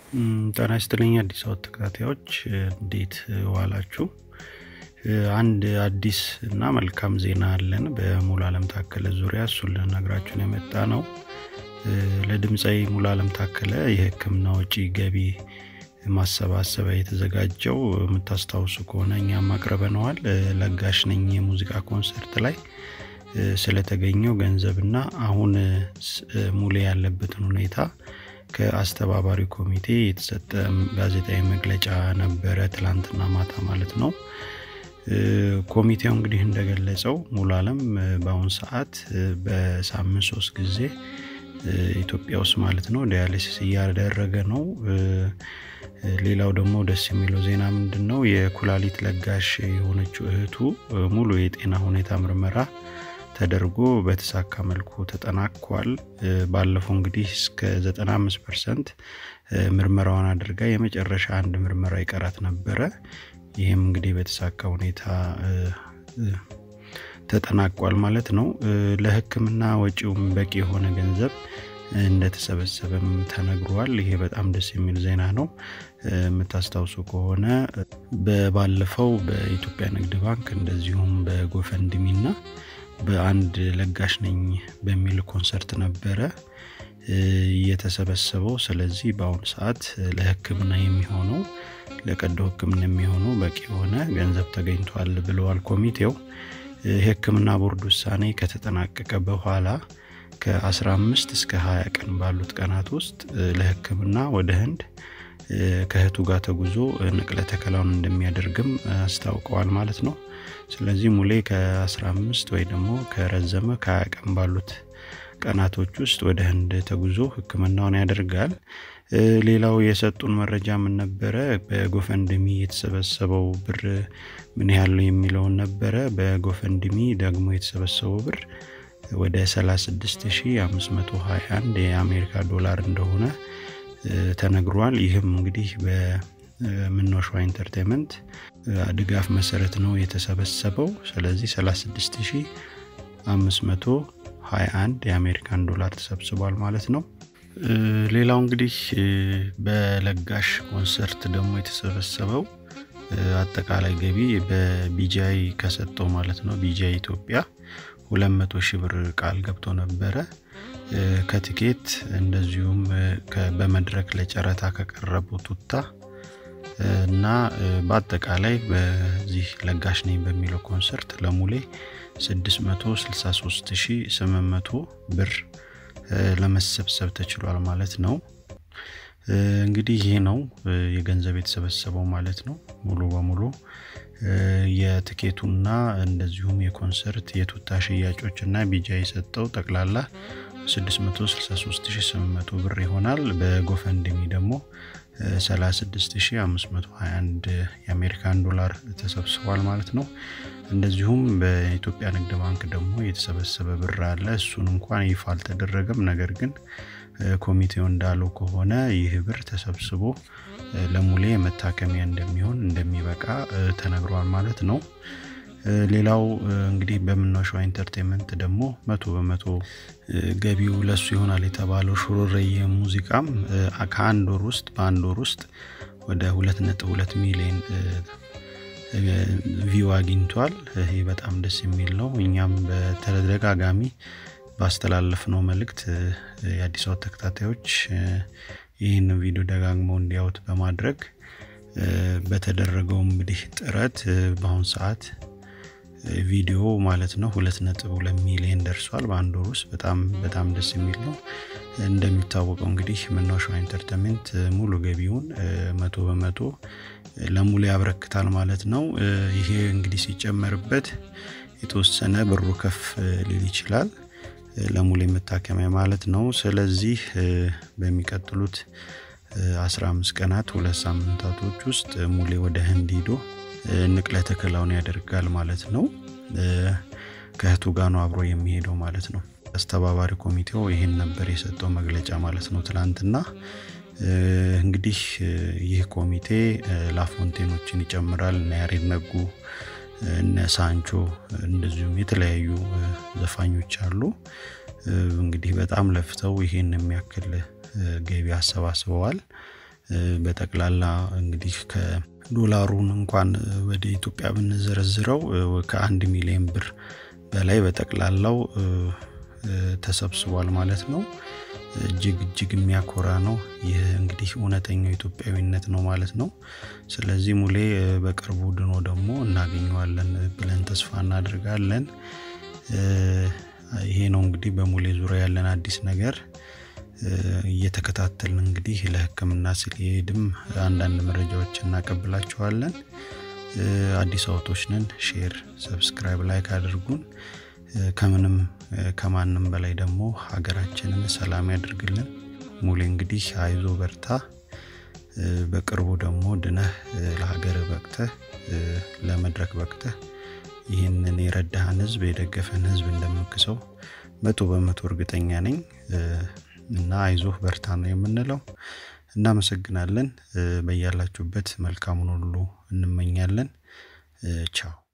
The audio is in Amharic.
ጤና ይስጥልኝ አዲስ አበባ ተከታታዮች እንዴት ዋላችሁ? አንድ አዲስ እና መልካም ዜና አለን በሙሉ አለም ታከለ ዙሪያ እሱን ልነግራችሁን የመጣ ነው። ለድምፃዊ ሙሉ አለም ታከለ የህክምና ወጪ ገቢ ማሰባሰቢያ የተዘጋጀው የምታስታውሱ ከሆነ እኛም አቅርበነዋል። ለጋሽ ነኝ የሙዚቃ ኮንሰርት ላይ ስለተገኘው ገንዘብና አሁን ሙሌ ያለበትን ሁኔታ ከአስተባባሪ ኮሚቴ የተሰጠ ጋዜጣዊ መግለጫ ነበረ ትላንትና ማታ ማለት ነው። ኮሚቴው እንግዲህ እንደገለጸው ሙሉ አለም በአሁኑ ሰዓት በሳምንት ሶስት ጊዜ ኢትዮጵያ ውስጥ ማለት ነው ዲያሊሲስ እያደረገ ነው። ሌላው ደግሞ ደስ የሚለው ዜና ምንድን ነው? የኩላሊት ለጋሽ የሆነችው እህቱ ሙሉ የጤና ሁኔታ ምርመራ ተደርጎ በተሳካ መልኩ ተጠናቋል። ባለፈው እንግዲህ እስከ 95 ፐርሰንት ምርመራዋን አድርጋ የመጨረሻ አንድ ምርመራ ይቀራት ነበረ። ይህም እንግዲህ በተሳካ ሁኔታ ተጠናቋል ማለት ነው። ለህክምና ወጪውም በቂ የሆነ ገንዘብ እንደተሰበሰበም ተነግሯል። ይሄ በጣም ደስ የሚል ዜና ነው። የምታስታውሱ ከሆነ በባለፈው በኢትዮጵያ ንግድ ባንክ እንደዚሁም በጎፈንድሚ እና በአንድ ለጋሽ ነኝ በሚል ኮንሰርት ነበረ የተሰበሰበው። ስለዚህ በአሁኑ ሰዓት ለህክምና የሚሆነው ለቀዶ ህክምና የሚሆነው በቂ የሆነ ገንዘብ ተገኝቷል ብለዋል ኮሚቴው። የህክምና ቦርድ ውሳኔ ከተጠናቀቀ በኋላ ከ15 እስከ 20 ቀን ባሉት ቀናት ውስጥ ለህክምና ወደ ህንድ ከእህቱ ጋር ተጉዞ ንቅለ ተከላውን እንደሚያደርግም አስታውቀዋል ማለት ነው። ስለዚህ ሙሌ ከ15 ወይ ደግሞ ከረዘመ ከ20 ቀን ባሉት ቀናቶች ውስጥ ወደ ህንድ ተጉዞ ህክምናውን ያደርጋል። ሌላው የሰጡን መረጃ ምን ነበረ? በጎፈንድሚ የተሰበሰበው ብር ምን ያህል ነው የሚለውን ነበረ። በጎፈንድሚ ደግሞ የተሰበሰበው ብር ወደ 36521 የአሜሪካ ዶላር እንደሆነ ተነግሯል። ይህም እንግዲህ በምኖሿ ኢንተርቴንመንት ድጋፍ መሰረት ነው የተሰበሰበው። ስለዚህ 36521 የአሜሪካን ዶላር ተሰብስቧል ማለት ነው። ሌላው እንግዲህ በለጋሽ ኮንሰርት ደግሞ የተሰበሰበው አጠቃላይ ገቢ በቢጃይ ከሰጠው ማለት ነው ቢጃይ ኢትዮጵያ 200 ሺህ ብር ቃል ገብቶ ነበረ። ከቲኬት እንደዚሁም በመድረክ ለጨረታ ከቀረበው ቱታ እና በአጠቃላይ በዚህ ለጋሽ ነኝ በሚለው ኮንሰርት ለሙሌ 663800 ብር ለመሰብሰብ ተችሏል ማለት ነው። እንግዲህ ይሄ ነው የገንዘብ የተሰበሰበው ማለት ነው። ሙሉ በሙሉ የትኬቱና እንደዚሁም የኮንሰርት የቱታ ሽያጮች እና ቢጃ የሰጠው ጠቅላላ 663800 ብር ይሆናል። በጎፈንድሚ ደግሞ 36521 የአሜሪካን ዶላር ተሰብስቧል ማለት ነው። እንደዚሁም በኢትዮጵያ ንግድ ባንክ ደግሞ የተሰበሰበ ብር አለ። እሱን እንኳን ይፋ አልተደረገም። ነገር ግን ኮሚቴው እንዳለው ከሆነ ይህ ብር ተሰብስቦ ለሙሌ መታከሚያ እንደሚሆን እንደሚበቃ ተነግሯል ማለት ነው። ሌላው እንግዲህ በምናሸዋ ኢንተርቴንመንት ደግሞ መቶ በመቶ ገቢው ለሱ ይሆናል የተባለው ሹሩረዬ ሙዚቃም ከአንድ ወር ውስጥ በአንድ ወር ውስጥ ወደ ሁለት ነጥብ ሁለት ሚሊዮን ቪው አግኝቷል። ይሄ በጣም ደስ የሚል ነው። እኛም በተደጋጋሚ ባስተላለፍነው መልእክት የአዲስ አበባ ተከታታዮች ይህን ቪዲዮ ደጋግመው እንዲያዩት በማድረግ በተደረገው እንግዲህ ጥረት በአሁኑ ሰዓት ቪዲዮ ማለት ነው ሁለት ነጥብ ሁለት ሚሊዮን ደርሷል በአንድ ወር ውስጥ በጣም በጣም ደስ የሚል ነው። እንደሚታወቀው እንግዲህ ምናሸዋ ኢንተርቴንመንት ሙሉ ገቢውን መቶ በመቶ ለሙሉ ያበረክታል ማለት ነው። ይሄ እንግዲህ ሲጨመርበት የተወሰነ ብሩ ከፍ ሊል ይችላል ለሙሌ መታከሚያ ማለት ነው። ስለዚህ በሚቀጥሉት 15 ቀናት ሁለት ሳምንታቶች ውስጥ ሙሌ ወደ ህንድ ሂዶ ንቅለ ተከላውን ያደርጋል ማለት ነው። ከእህቱ ጋር ነው አብሮ የሚሄደው ማለት ነው። አስተባባሪ ኮሚቴው ይህን ነበር የሰጠው መግለጫ ማለት ነው ትላንትና። እንግዲህ ይህ ኮሚቴ ላፎንቴኖችን ይጨምራል እነ ያሬድ ነጉ እነ ሳንቾ እንደዚሁም የተለያዩ ዘፋኞች አሉ። እንግዲህ በጣም ለፍተው ይህን የሚያክል ገቢ አሰባስበዋል። በጠቅላላ እንግዲህ ከዶላሩን እንኳን ወደ ኢትዮጵያ ብንዘረዝረው ከአንድ ሚሊዮን ብር በላይ በጠቅላላው ተሰብስቧል ማለት ነው። እጅግ እጅግ የሚያኮራ ነው። ይህ እንግዲህ እውነተኛው ኢትዮጵያዊነት ነው ማለት ነው። ስለዚህ ሙሌ በቅርቡ ድኖ ደግሞ እናገኘዋለን ብለን ተስፋ እናደርጋለን። ይሄ ነው እንግዲህ በሙሌ ዙሪያ ያለን አዲስ ነገር እየተከታተልን እንግዲህ ለሕክምና ሲሄድም አንዳንድ መረጃዎች እናቀብላችኋለን። አዲስ አውቶች ነን። ሼር፣ ሰብስክራይብ፣ ላይክ አድርጉን። ከምንም ከማንም በላይ ደግሞ ሀገራችንን ሰላም ያድርግልን። ሙሌ እንግዲህ አይዞ በርታ። በቅርቡ ደግሞ ድነህ ለሀገር በቅተህ ለመድረክ በቅተህ ይህንን የረዳህን ህዝብ የደገፈን ህዝብ እንደምክሰው መቶ በመቶ እርግጠኛ ነኝ እና አይዞህ በርታ ነው የምንለው። እናመሰግናለን። በያላችሁበት መልካሙን ሁሉ እንመኛለን። ቻው